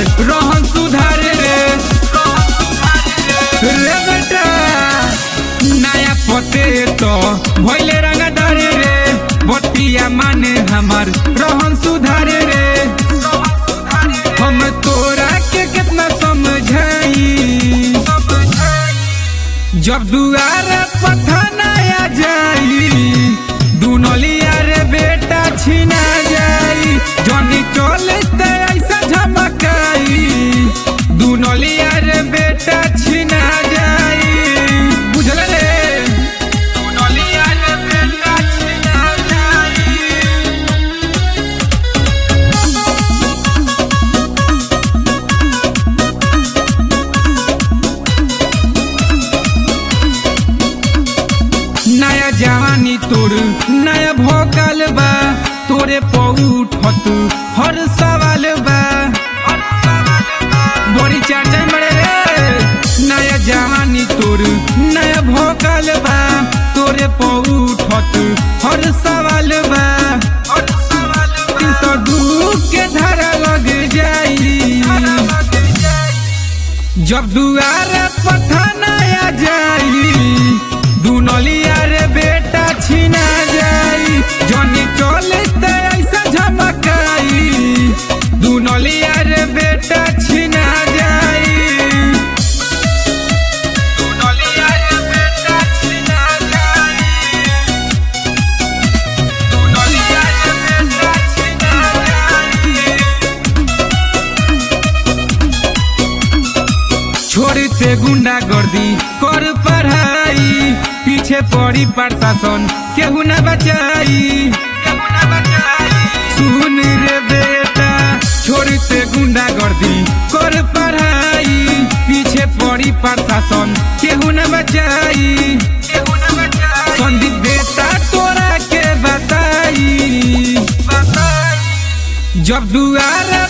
रोहन सुधार रे रे बेटा नया पते तो भइले रंगदार रे बतिया माने हमार रोहन सुधार रे हम तोरा के कितना समझाई जब दुआर पथना आ जाई दुनलिया रे बेटा छिना जाई जनी चलते ऐसा झमकाई दुनलिया रे बेटा छिना जाई बुझल रे दुनलिया रे बेटा छिना जाई नया जवानी तोर नया भोकल बा तोरे पौठत हर सवाल बा बड़ी चर्चा में बड़े रे नया जवानी तोर नया भोकल बा तोरे पौठत हर सवाल बा तीन सौ दू के धारा लग जाई जब दुआर पथना आ जाई दुनलिया रे बेटा छिना जाई जनी चलते ऐसा झमकाई दुनलिया रे बेटा छिना जाई दुनलिया रे बेटा छिना जाई दुनलिया रे बेटा छिना जाई छोड़ते गुंडा गर्दी कर पढ़ाई पीछे पड़ी प्रशासन केहू न बचाई सुन रे बेटा छोड़ते गुंडा गर्दी कर पढ़ाई पीछे पड़ी प्रशासन केहू न बचाई संदीप बेटा तोरा के बताई जब दुआर